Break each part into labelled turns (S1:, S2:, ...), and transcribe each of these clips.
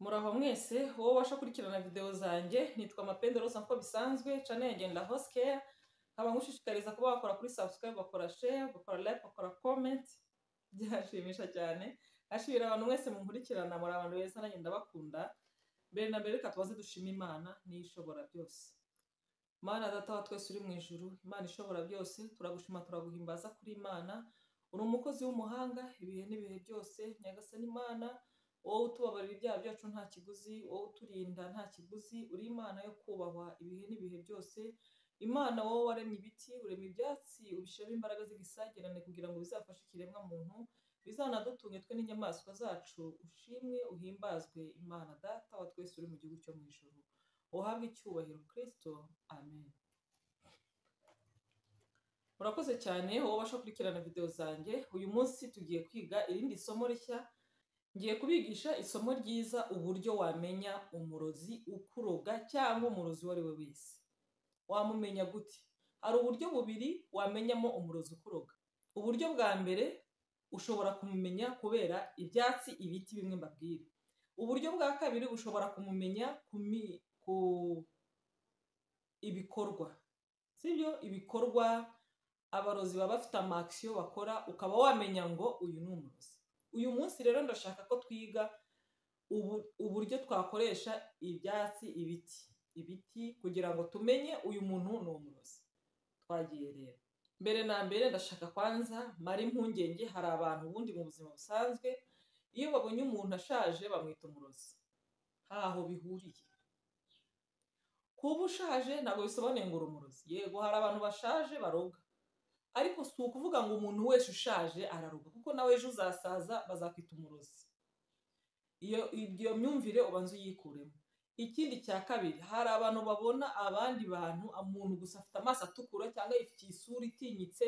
S1: Muraho mwese wowe ubasha gukurikirana video zanjye nitwa Mapendo Rose nk'uko bisanzwe channel yanjye ni La Rose Care nkaba ngushishikariza kuba wakora kuri subscribe bakora share bakora like bakora comment byashimisha cyane ashimira abantu mwese munkurikirana muri abantu beza nanjye ndabakunda mbere na mbere reka tubaze dushima Imana niyo ishobora byose Mana data wa twese uri mu ijuru Imana ishobora byose turagushima turaguhimbaza kuri Imana uri umukozi w'umuhanga ibihe n'ibihe byose nyagasani Imana wowe utubabarira ibyaha byacu nta kiguzi wowe uturinda nta kiguzi uri imana yo kubahwa ibihe n'ibihe byose imana wowe waremye ibiti urema ibyatsi ubishyiramo imbaraga z'igisagirane kugira ngo bizafashe ikiremwa muntu bizanadutunge twe n'inyamaswa zacu ushimwe uhimbazwe imana data wa twese uri mu gihugu cyo mu ijoro uhabwe icyubahiro kirisito amen murakoze cyane wowe ubasha gukurikirana videwo zanjye uyu munsi tugiye kwiga irindi somo rishya ngiye kubigisha isomo ryiza uburyo wamenya umurozi ukuroga cyangwa umurozi uwo ari we wese wamumenya gute hari uburyo bubiri wamenyamo umurozi ukuroga uburyo bwa mbere ushobora kumumenya kubera ibyatsi ibiti bimwe mbabwira uburyo bwa kabiri ushobora kumumenya ku mi- ku ibikorwa sibyo ibikorwa abarozi baba bafite amakisiyo bakora ukaba wamenya ngo uyu ni umurozi uyu munsi rero ndashaka ko twiga ubu- uburyo twakoresha ibyatsi ibiti ibiti kugira ngo tumenye uyu muntu ni umurozi twagiye rero mbere na mbere ndashaka kwanza mara impungenge hari abantu ubundi mu buzima busanzwe iyo babonye umuntu ashaje bamwita umurozi ntaho bihuriye kuba ushaje ntabwo bisobanuye ngo uri umurozi yego hari abantu bashaje baroga ariko si ukuvuga ngo umuntu wese ushaje araruga kuko nawe ejo uzasaza bazakwita umurozi iyo iyo myumvire ubanza uyikuremo ikindi cya kabiri hari abantu babona abandi bantu umuntu gusa afite amaso atukura cyangwa afite isura itinyitse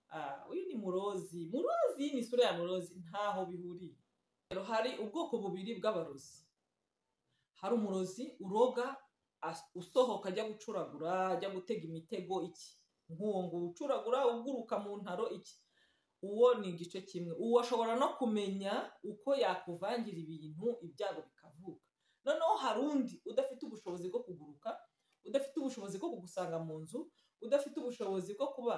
S1: ah, uyu ni murozi murozi ni isura ya murozi ntaho bihuriye rero hari ubwoko bubiri bw'abarozi hari umurozi uroga as- usohoka ajya gucuragura ajya gutega imitego iki nk'uwo ngo ucuragura uguruka mu ntaro iki uwo ni igice kimwe uwo ashobora no kumenya uko yakuvangira ibintu ibyago bikavuka noneho hari undi udafite ubushobozi bwo kuguruka udafite ubushobozi bwo kugusanga mu nzu udafite ubushobozi bwo kuba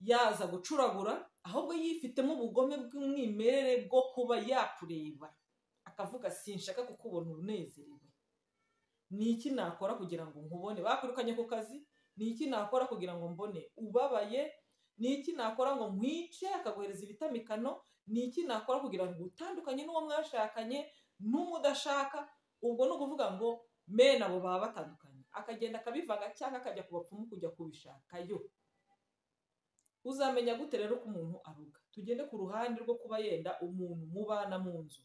S1: yaza gucuragura ahubwo yifitemo ubugome bw'umwimerere bwo kuba yakureba akavuga sinshaka kukubona unezerewe ni iki nakora kugira ngo nkubone bakwirukanye ku kazi ni iki nakora kugira ngo mbone ubabaye ni iki nakora ngo nkwice akaguhereza ibitamikano ni iki nakora kugira ngo utandukanye n'uwo mwashakanye n'umudashaka ubwo ni ukuvuga ngo mene abo baba batandukanye akagenda akabivanga cyangwa akajya ku bapfumu kujya kubishakayo uzamenya gute rero ko umuntu aruga tugende ku ruhande rwo kuba yenda umuntu mubana mu nzu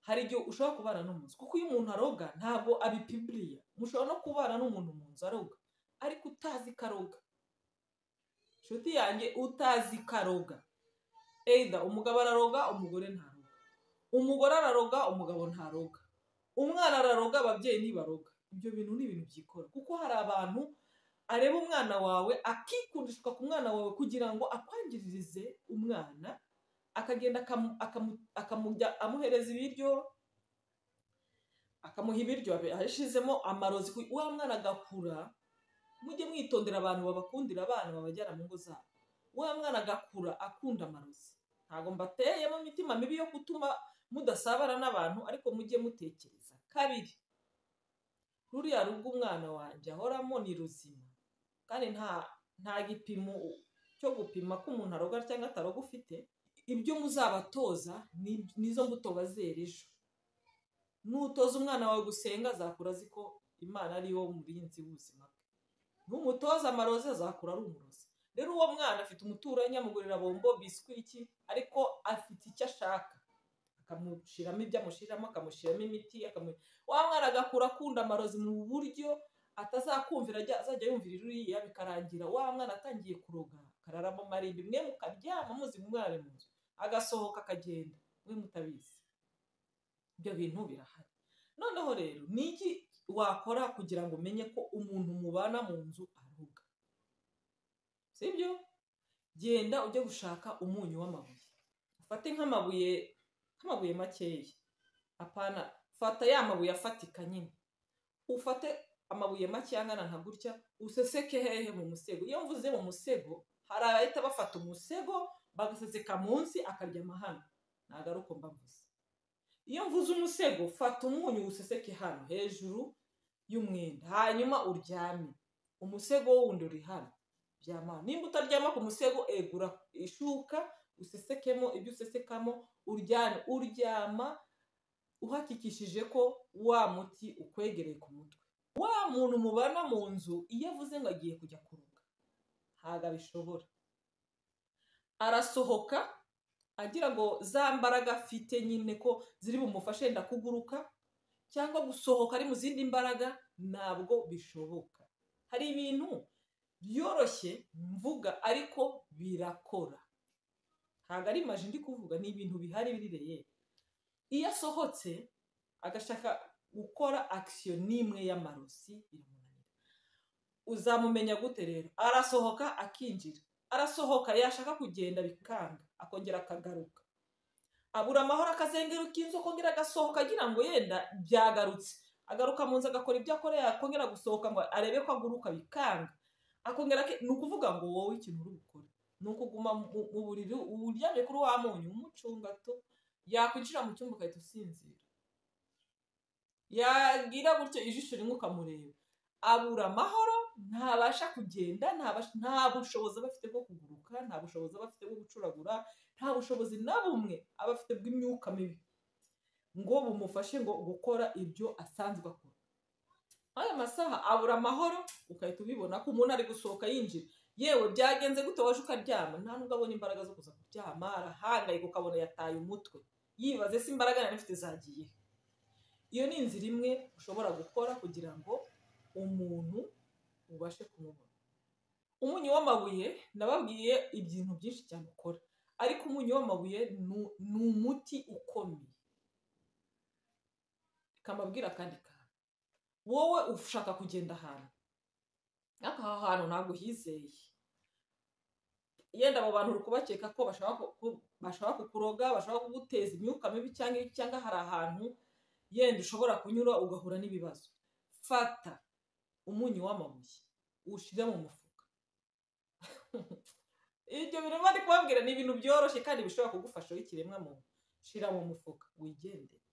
S1: hari igihe ushobora kubana n'umunsi kuko iyo umuntu aroga ntabwo abipibiriya mushobora no kubana n'umuntu mu nzu aroga ariko utazi ko aroga inshuti yanjye utazi ko aroga eyida umugabo araroga umugore ntaroga umugore araroga umugabo ntaroga umwana araroga ababyeyi ntibaroga ibyo bintu ni ibintu byikora kuko hari abantu areba umwana wawe akikundishwa ku mwana wawe kugira ngo akwangiririze umwana akagenda akamu- akamu- akamujya amuhereza ibiryo akamuha ibiryo yashizemo amarozi ku- wa mwana agakura mujye mwitondera abantu babakundira abana babajyana mu ngo zabo wa mwana agakura akunda amarozi ntabwo mbateyemo imitima mibi yo gutuma mudasabana n'abantu ariko mujye mutekereza kabiri ruriya rugo umwana wanjye ahoramo ni ruzima kandi nta nta gipimo cyo gupima ko umuntu aroga cyangwa ataroga ufite ibyo muzabatoza ni- nizo mbuto bazera ejo nutoza umwana wawe gusenga azakura azi ko imana ari wo murinzi w'ubuzima bwe n'umutoza amarozi azakura ari umurozi rero uwo mwana afite umuturanyi amugurira bombo biswi iki ariko afite icyo ashaka akamushiramo ibyo amushiramo akamushyiramo imiti akamu- wa mwana agakura akunda amarozi mu buryo atazakumvira ajya- azajya yumvira ruriya bikarangira wa mwana atangiye kuroga akararamo amarimbi mwe mukaryama muzi umwana mu nzu agasohoka akagenda mwe mutabizi ibyo bintu birahari noneho rero ni iki wakora kugira ngo umenye ko umuntu mubana mu nzu aruga sibyo genda ujye gushaka umunyu w'amabuye ufate nk'amabuye nk'amabuye makeya apana fata ya mabuye afatika nyine ufate amabuye make angana nka gutya useseke hehe mu musego iyo mvuze mu musego hari abahita bafata umusego bagaseseka munsi akaryama hano ntabwo ari uko mbavuze iyo mvuze umusego fata umunyu useseke hano hejuru y'umwenda hanyuma uryame umusego wundi uri hano byama nimba utaryama ku musego egura ishuka usesekemo ibyo usesekamo uryame uryama uhakikishije ko wa muti ukwegereye ku mutwe wa muntu mubana mu nzu iyo avuze ngo agiye kujya kuruka ntabwo abishobora arasohoka agira ngo za mbaraga afite nyine ko ziri bumufashe ndakuguruka cyangwa gusohoka ari mu zindi mbaraga ntabwo bishoboka hari ibintu byoroshye mvuga ariko birakora ntabwo ari maji ndi kuvuga ni ibintu bihari biri iyo asohotse agashaka gukora akisiyo n'imwe y'amarosi biramunanira uzamumenya gute rero arasohoka akinjira arasohoka yashaka kugenda bikanga akongera akagaruka abura amahoro akazengeruka inzu akongera agasohoka agira ngo yenda byagarutse agaruka mu nzu agakora ibyo akora yakongera gusohoka ngo arebe ko aguruka bikanga akongera ni ukuvuga ngo wowe ikintu uri gukora ni ukuguma mu buriri uryamye kuri wa munyu umucungato yakwinjira mu cyumba ugahita usinzira yagira gutyo ijisho rimwe ukamureba abura amahoro ntabasha kugenda nta bushobozi aba afite bwo kuguruka nta bushobozi aba afite bwo gucuragura nta bushobozi na bumwe aba afite bw'imyuka mibi ngo bumufashe ngo gukora ibyo asanzwe akora ayo masaha abura amahoro ugahita ubibona ko umuntu ari gusohoka yinjira yewe byagenze gute waje ukaryama nta nubwo abona imbaraga zo kuza kuryama arahangayika ukabona yataye umutwe yibaze se imbaraga yari afite zagiye iyo ni inzira imwe ushobora gukora kugira ngo umuntu ubashe kumubona umunyu w'amabuye nababwiye ibintu byinshi cyane ukora ariko umunyu w'amabuye ni umuti ukomeye kamabwira akandi kantu wowe ushaka kugenda ahantu ariko aha hantu ntabwo uhizeye yenda abo bantu uri kubakeka ko bashobora kukuroga bashobora kuguteza imyuka mibi cyangwa hari ahantu yenda ushobora kunyura ugahura n'ibibazo fata umunyu w'amabuye uwushyira mu mufuka ibyo bintu bari kubabwira ni ibintu byoroshye kandi bishobora kugufasha w'ikiremwa muntu shyira mu mufuka wigendere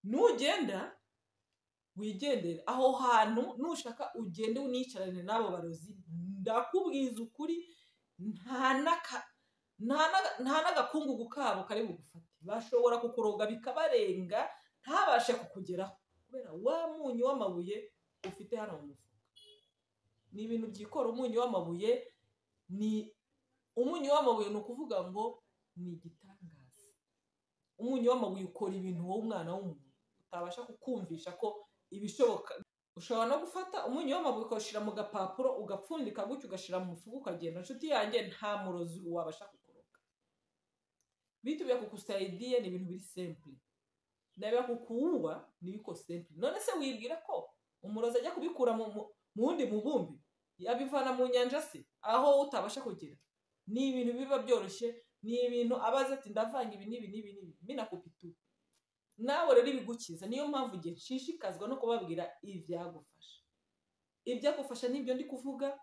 S1: nugenda wigendere aho hantu nushaka ugende unicarane n'abo barozi ndakubwiza ukuri nta n'agakungugu kabo kari bugufate bashobora kukuroga bikabarenga ntabashe kukugeraho kubera wa munyu w'amabuye ufite hano mu mufuka ni ibintu byikora umunyu w'amabuye ni umunyu w'amabuye ni ukuvuga ngo ni igitangaza umunyu w'amabuye ukora ibintu wowe umwana w'umuntu utabasha kukumvisha ko ibishoboka ushobora no gufata umunyu w'amabuye ukawushyira mu gapapuro ugapfundika gutyo ugashyira mu mufuka ukagenda inshuti yanjye nta murozi wabasha kukuroga bitu bya kukusaidiye ni ibintu biri sempure na bya kukuuwa ni biko sempure none se wibwira ko umurozi ajya kubikura mu wundi mubumbi yabivana mu nyanja se aho utabasha kugera ni ibintu biba byoroshye ni ibintu abaza ati ndavanga ibi n'ibi n'ibi n'ibi minakupitu nawe rero ibigukiza niyo mpamvu igihe nshishikazwa no kubabwira ibyagufasha ibyagufasha nibyo ndi kuvuga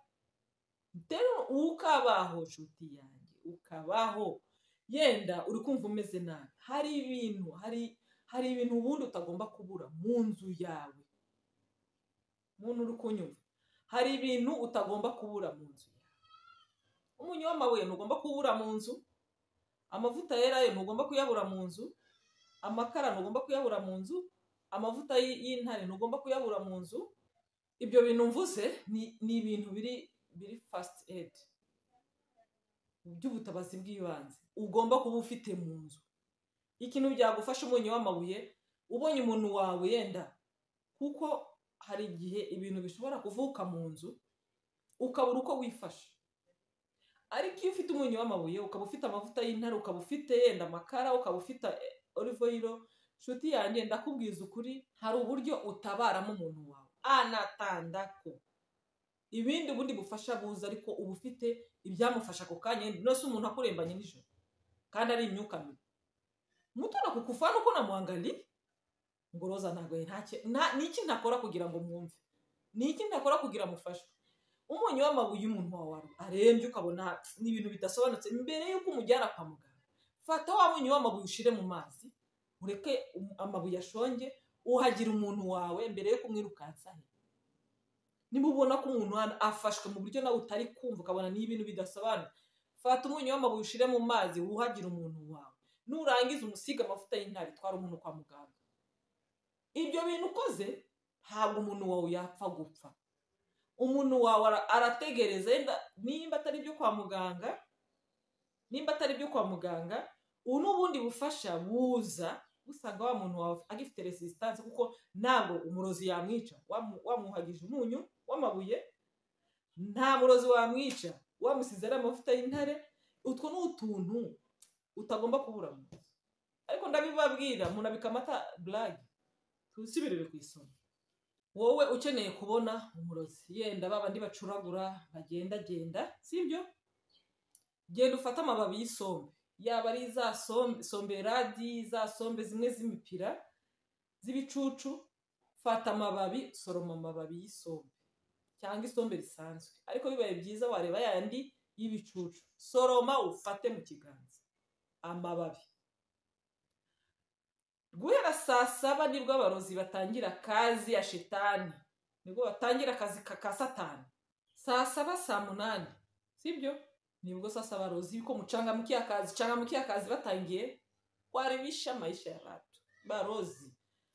S1: rero ukabaho nshuti yanjye ukabaho yenda uri kumva umeze nabi hari ibintu hari hari ibintu ubundi utagomba kubura mu nzu yawe muntu uri kunyumva hari ibintu utagomba kubura mu nzu yawe umunyu w'amabuye ntugomba kuwubura mu nzu amavuta yera yo ntugomba kuyabura mu nzu amakara ntugomba kuyabura mu nzu amavuta y'intare ntugomba kuyabura mu nzu ibyo bintu mvuze ni ibintu biri biri fasiti edi by'ubutabazi bw'ibanze ugomba kuba ufite mu nzu ikintu byagufasha umunyu w'amabuye ubonye umuntu wawe yenda kuko hari igihe ibintu bishobora kuvuka mu nzu ukabura uko wifashe ariko iyo ufite umunyu w'amabuye ukaba ufite amavuta y'intare ukaba ufite yenda amakara ukaba ufite olivoyiro nshuti yanjye ndakubwiza ukuri hari uburyo utabaramo umuntu wawe anatandako ibindi ubundi bufasha buza ariko uba ufite ibyamufasha ako kanya no si umuntu akurembanye nijoro kandi ari imyuka mibi mutona kukufana uko namuhangariye ngo roza ntabwo ntacyo ni iki ntakora kugira ngo mwumve ni iki ntakora kugira ngo mufashwe umunyu w'amabuye umuntu wawe arembye ukabona ni ibintu bidasobanutse mbere y'uko umujyana kwa muganga fata wa munyu w'amabuye ushyire mu mazi ureke amabuye ashonge uhagira umuntu wawe mbere yo kumwirukansaho niba ubona ko umuntu afashwe mu buryo nawe utari kumva ukabona ni ibintu bidasobanura fata umunyu w'amabuye ushyire mu mazi wuhagire umuntu wawe nurangiza umusiga amavuta y'intare itwara umuntu kwa muganga ibyo bintu ukoze ntabwo umuntu wawe yapfa gupfa umuntu wawe arategereza yenda nimba atari ibyo kwa muganga nimba atari ibyo kwa muganga ubu n'ubundi bufasha buza usanga wa muntu wawe agifite resisitanse kuko ntabwo umurozi yamwica wamuhagije umunyu w'amabuye nta murozi wamwica wamusize ari amavuta y'intare utwo ni utuntu utagomba kubura mu nzu ariko ndabibabwira umuntu abikamata burage tusubirire ku isomo wowe ukeneye kubona umurozi yenda ba bandi bacuragura bagendagenda sibyo genda ufate amababi y'isombe yaba ari za sombe radi za sombe zimwe z'imipira z'ibicucu fata amababi soroma amababi y'isombe cyangwa isombe risanzwe ariko bibaye byiza wareba yandi y'ibicucu soroma ufate mu kiganza amababi guhera saa saba nibwo abarozi batangira akazi ya shitani nibwo batangira akazi ka satani saa saba saa munani sibyo nibwo sasa abarozi yuko mucanga mukiya kazi canga mukiya kazi batangiye warebisha maisha ya batu barozi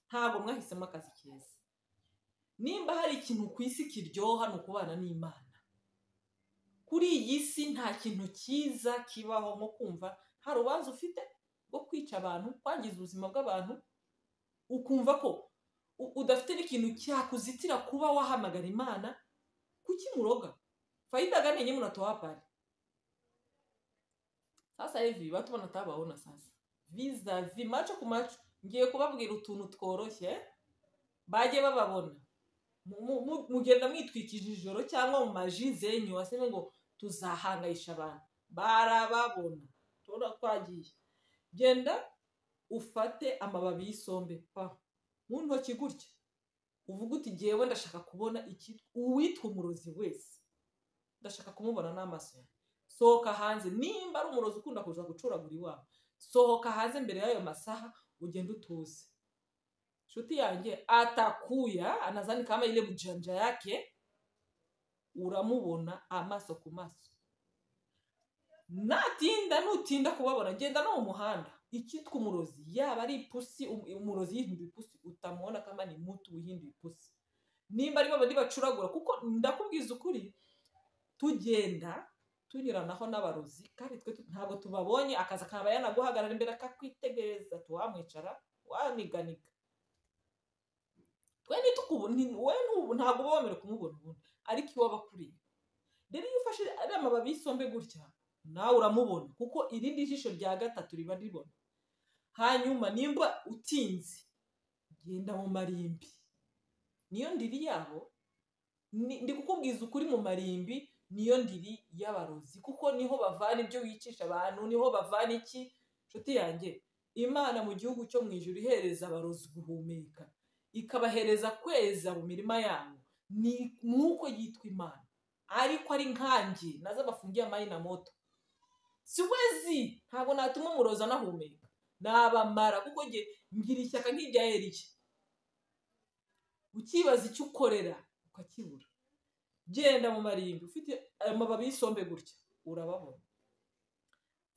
S1: ntabwo mwahisemo akazi keza nimba hari ikintu ku isi kiryoha ni ukubana n'imana kuri iyi si nta kintu cyiza kibaho nko kumva nta rubanza ufite rwo kwica abantu kwangiza ubuzima bw'abantu ukumva ko udafite n'ikintu cyakuzitira kuba wahamagara imana kuki muroga fayida gane nyine munatohapari sasa hivi watu wanatabaona sasa vizavi macho ku macho ngiye kubabwira utuntu tworoshye bajye bababona mugenda mwitwikije ijoro cyangwa mu maji zenyu waseme ngo tuzahangayisha abantu barababona tubona twagiye genda ufate amababi y'isombe pa mu ntoki gutya uvuga uti ngewe ndashaka kubona uwitwa umurozi wese ndashaka kumubona n'amaso yawe sohoka hanze nimba ari umurozi ukunda kuza gucuragura iwabo sohoka hanze mbere y'ayo masaha ugende utuze inshuti yanjye atakuya anazani kama ile bujanja yake uramubona amaso ku maso natinda nutinda kubabona genda no mu muhanda icyitwa umurozi yaba ari ipusi umurozi yihinduye ipusi utamubona kama ni mutu wihinduye ipusi nimba ari babandi bacuragura kuko ndakubwiza ukuri tugenda tunyuranaho n'abarozi kandi twe ntabwo tubabonye akazi akaba yanaguhagarara imbere akakwitegereza tuwamwicara waniganiga twe ntitukubone ntabwo uba wemera kumubona ubundi ariko iyo waba akuriye rero iyo ufashe ari amababi y'isombe gutya nawe uramubona kuko irindi jisho rya gatatu riba ribona hanyuma nimba utinze genda mu marimbi niyo ndiri yabo ndi kukubwiza ukuri mu marimbi niyo ndiri y'abarozi kuko niho bavana ibyo wicisha abantu niho bavana iki inshuti yanjye imana mu gihugu cyo mu ijoro ihereza abarozi guhumeka ikabahereza kweza mu mirima yabo ni nk'uko yitwa imana ariko ari nkange nazo bafungiye amayi na moto si wezi ntabwo natuma umurozi anahumeka nabamara kuko ngira ishyaka nk'irya eriye ukibaza icyo ukorera ukakibura genda mu marimbi ufite amababi y'isombe gutya urababona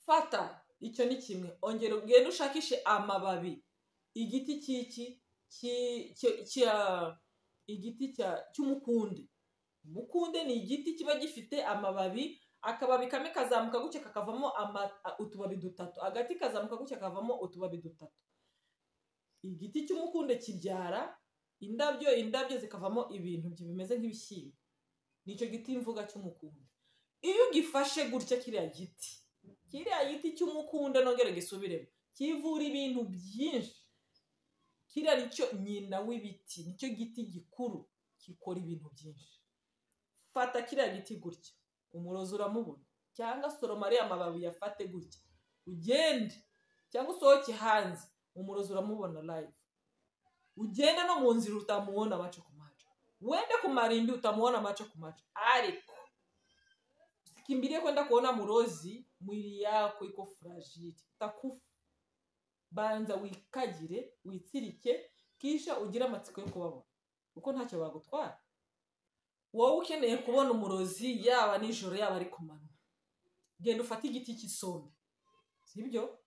S1: fata icyo ni kimwe ongera ugenda ushakishe amababi igiti cy'iki igiti cy'umukunde umukunde ni igiti kiba gifite amababi akababi kamwe kazamuka gutya kakavamo utubabi dutatu agati kazamuka gutya kakavamo utubabi dutatu igiti cy'umukunde kibyara indabyo indabyo zikavamo ibintu bimeze nk'ibishyimbo nicyo giti mvuga cy'umukundo iyo ugifashe gutya kiriya giti kiriya giti cy'umukundo nongera gisubiremo kivura ibintu byinshi kiriya nicyo nyina w'ibiti nicyo giti gikuru gikora ibintu byinshi fata kiriya giti gutya umurozi uramubona cyangwa soroma ariya mababi yafate gutya ugende cyangwa usohoke hanze umurozi uramubona live ugenda no mu nzira utamubona amaco ku maco wenda kumara imbi utamubona amaco ku maco ariko ukimbilie kwenda kuona mlozi mwili yako iko fragile utakufa banza wikagire witsirike kisha ugire amatsiko yo kubabona kuko ntacyo bagutwara wowe ukeneye kubona umurozi yaba nijoro yaba ari ku manywa genda ufate igiti cy'isombe sibyo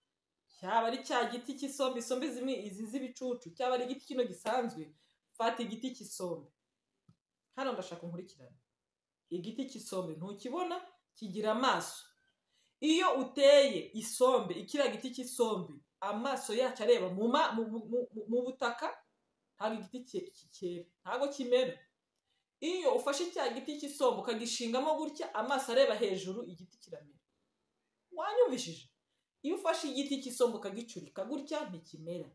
S1: cyaba ari cya giti cy'isombe isombe zimwe izi z'ibicucu cyaba ari igiti kino gisanzwe fata igiti cy'isombe hano ndashaka nkurikirane igiti cy'isombe ntukibona kigira amaso iyo uteye isombe ikiriya giti cy'isombe amaso yacyo areba mu butaka ntabwo igiti cyera ntabwo kimera iyo ufashe cya giti cy'isombe ukagishingamo gutya amaso areba hejuru igiti kiramera wanyumvishije iyo ufashe igiti cy'isombe ukagicurika gutya ntikimera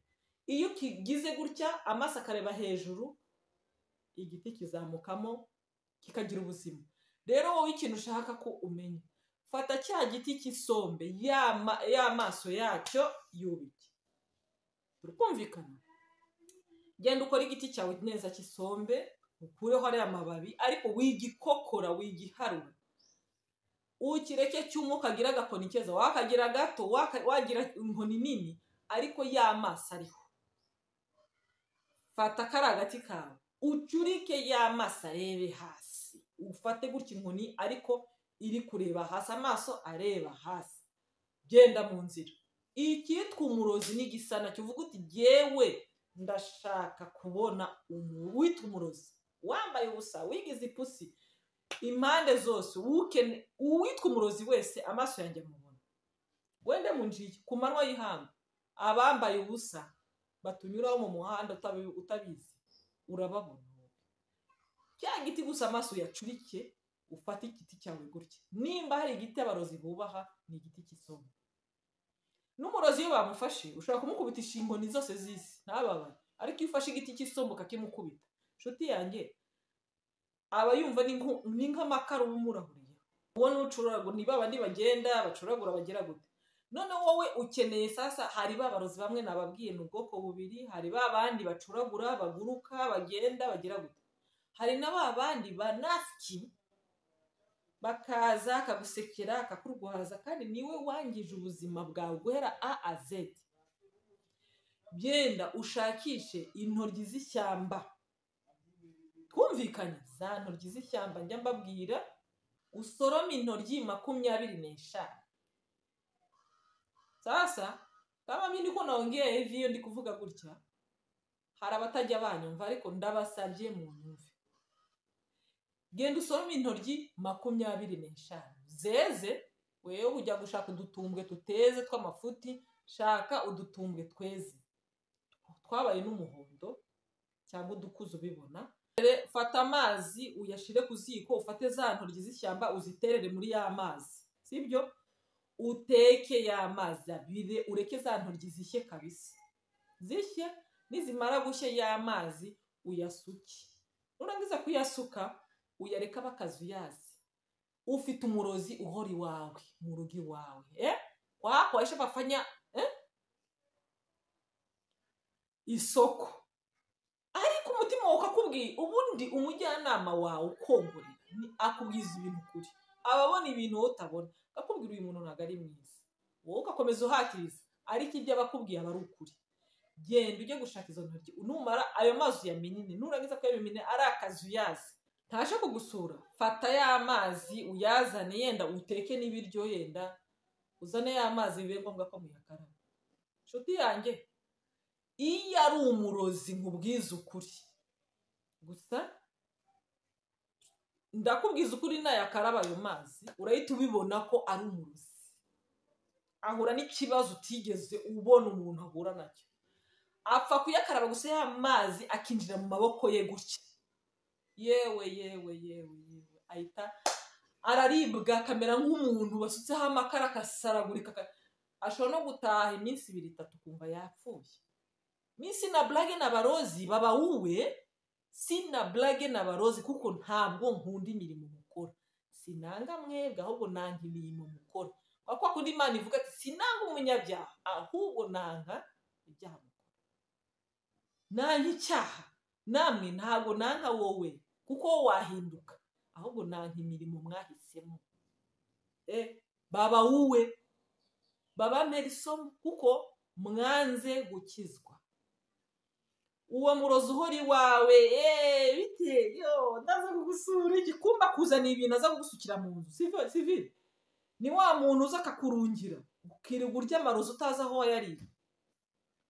S1: iyo kigize gutya amaso akareba hejuru igiti kizamukamo kikagira ubuzima rero wowe ikintu ushaka ko umenya fata cya giti cy'isombe y'amaso yacyo yubike turumvikana genda ukora igiti cyawe neza cy'isombe ukureho ariya mababi ariko wigikokora wigiharura ukireke cyuma ukagira agakoni keza wakagira gato wagira inkoni nini ariko y'amaso ariho fata kari agati kawe ucurike y'amaso arebe hasi ufate gutya inkoni ariko iri kureba hasi amaso areba hasi genda mu nzira icyitwa umurozi n'igisana kivuga uti yewe ndashaka kubona wita umurozi wambaye ubusa wigize ipusi impande zose uwitwa umurozi wese amaso yanjye amubona wende mu njiyi ku manywa y'ihanga abambaye ubusa batunyuraho mu muhanda utabizi urababona cya giti gusa amaso uyacurike ufate igiti cyawe gutya nimba hari igiti abarozi bubaha ni igiti cy'isombe n'umurozi iyo bamufashe ushobora kumukubitisha inkoni zose z'isi ntababare ariko iyo ufashe igiti cy'isombe ukakimukubita inshuti yanjye aba yumva ni nk'amakara uba umurahuriye ubona ucuragura ni babandi bagenda bacuragura bagira gute none wowe ukeneye sasa hari babarozi bamwe nababwiye ni ubwoko bubiri hari babandi bacuragura baguruka bagenda bagira gute hari na babandi banafiki bakaza akagusekera akakurwaza kandi niwe wangije ubuzima bwawe guhera a a z byenda ushakishe intoryi z'ishyamba twumvikane za ntoryi z'ishyamba njya mbabwira usorome intoryi makumyabiri n'eshanu sasa kama mimi niko naongea hivi iyo ndi kuvuga gutya hari abatajya banyumva ariko ndabasabye mu nyumve genda usorome intoryi makumyabiri n'eshanu zeze wewe ujya gushaka udutumbwe tuteze tw'amafuti shaka udutumbwe tweze twabaye n'umuhondo cyangwa udukuze ubibona fata amazi uyashyire ku ziko ufate za ntoryi z'ishyamba uziterere muri ya mazi sibyo uteke ya mazi abire ureke za ntoryi zishye kabisa zishye nizimara gushya ya mazi uyasuke nurangiza kuyasuka uyareka bakazuyazi ufite umurozi uhora iwawe mu rugo iwawe eh wako aisha bafanya eh isoko ariko umutima wawe ukakubwiye ubundi umujyanama wawe ukongorera akubwiza ibintu kuri ababona ibintu wowe utabona akakubwira uyu muntu ntabwo ari mwiza wowe ugakomeza uhatiriza ariko ibyo aba akubwiye aba ari ukuri genda ujye gushaka izo ntoryi numara ayo mazi uyamenye nurangiza kuyamenya ari akazi uyazi ntaje kugusura fata ya mazi uyazane yenda uteke n'ibiryo yenda uzane ya mazi bibe ngombwa ko muyakaraba inshuti yanjye iyo ari umurozi nkubwiza ukuri gusa ndakubwiza ukuri nayakaraba ayo mazi urahita ubibona ko ari umurozi ahura n'ikibazo utigeze ubona umuntu ahura nacyo apfa kuyakaraba gusa ya mazi akinjira mu maboko ye gutya yewe yewe yewe yewe ahita araribwa akamera nk'umuntu basutseho amakara akasaragurika ashobora no gutaha iminsi ibiri itatu kumva yapfuye minsi na burage na barozi baba wowe si na burage na barozi kuko ntabwo nkunda imirimo mukora sinanga mwebwe ahubwo nanga imirimo mukora kwa kundi imana ivuga ati sinanga umunyabyaha ahubwo nanga ibyaha mukora nanjye icyaha namwe ntabwo nanka wowe kuko wowe wahinduka ahubwo nanka imirimo mwahisemo baba wowe baba Nelson kuko mwanze gukizwa uwo murozi uhora iwawe eee bitewe ndaza kugusura igikumba kuzaniye ibintu aza kugusukira mu nzu sivi ni wa muntu uza akakurungira ukirirwa urya amarozi utazi aho wayariye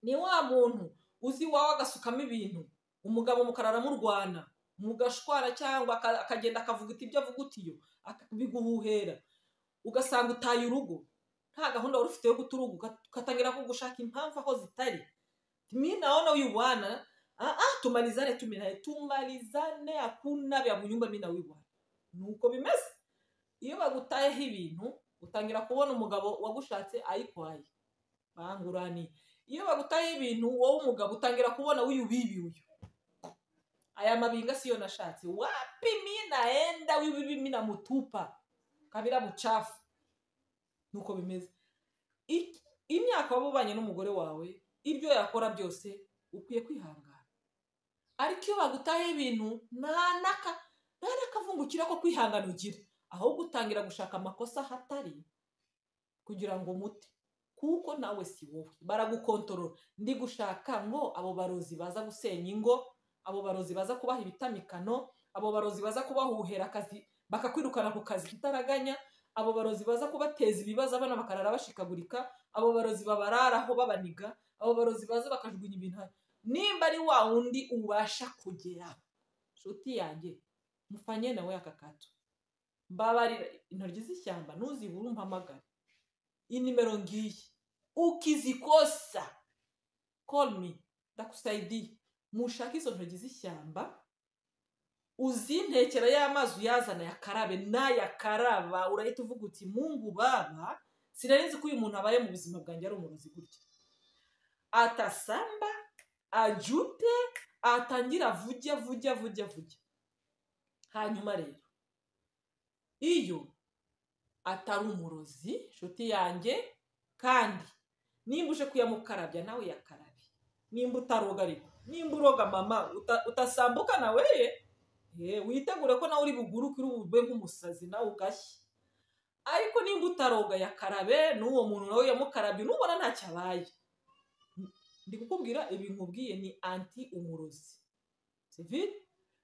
S1: ni wa muntu uzi iwawe agasukamo ibintu umugabo mukarara murwana mugashwara cyangwa akagenda akavuguta ibyo avugutiyo biguhuhera ugasanga utaye urugo nta gahunda wari ufite yo guta urugo ugatangira kugushaka impamvu aho zitari mi naona huyu bwana ah ah tumalizane tu naye tumalizane hakuna vya munyumba mi na huyu bwana nuko bimeze iyo bagutayeho ibintu utangira kubona umugabo wagushatse ayikwaye banguraniye iyo bagutayeho ibintu wowe umugabo utangira kubona huyu bibi uyu aya mabinga siyo nashatse wapi mi naenda huyu bibi mi namutupa kabila muchafu nuko bimeze imyaka wabubanye n'umugore wawe ibyo yakora byose ukwiye kwihangana ariko iyo bagutayeho ibintu nta n'akavungukira ko kwihangana ugira ahubwo utangira gushaka amakosa ahatari kugira ngo mute kuko nawe si wowe baragukontorora ndi gushaka ngo abo barozi baza gusenya ingo abo barozi baza kubaha ibitamikano abo barozi baza kubahuhera akazi bakakwirukana ku kazi kitaraganya abo barozi baza kubateza ibibazo abana bakarara bashikagurika abo barozi babararaho babaniga abo barozi baza bakajugunya ibintu nimba ari wa wundi ubasha kugera nshuti yanjye mufanye nawe aka kato mbabarira intoryi z'ishyamba ntuzibure umpamagare inimero ngiyi ukizikosa kolmi ndagusayidire mushake izo ntoryi z'ishyamba uzintekera y'amazi uyazana yakarabe nayakaraba urahita uvuga uti mungu baba sinarizi ko uyu muntu abaye mu buzima bwanjye ari umurozi gutya atasamba ajute atangire avuge avuge avuge avuge hanyuma rero iyo atari umurozi inshuti yanjye kandi nimba uje kuyamukarabya nawe yakarabe nimba utaroga ariko nimba uroga mama utasambuka nawe ye witegure ko nawe uri buguruke uri bube nk'umusazi nawe ugashye ariko nimba utaroga yakarabe n'uwo muntu nawe yamukarabye nubona ntacyo abaye ndi kukubwira ibi nkubwiye ni anti umurozi sivire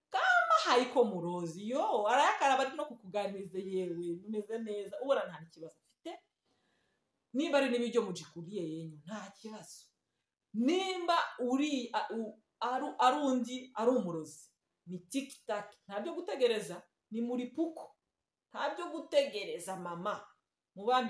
S1: kama hayiko murozi yo arayakaraba ari no kukuganiriza yewe bimeze neza ubona nta kibazo afite nimba ari n'ibiryo mujikuriye yenyu nta kibazo nimba uri ari undi ari umurozi ni tikitaki ntabyo gutegereza ni muri puko ntabyo gutegereza mama mu ba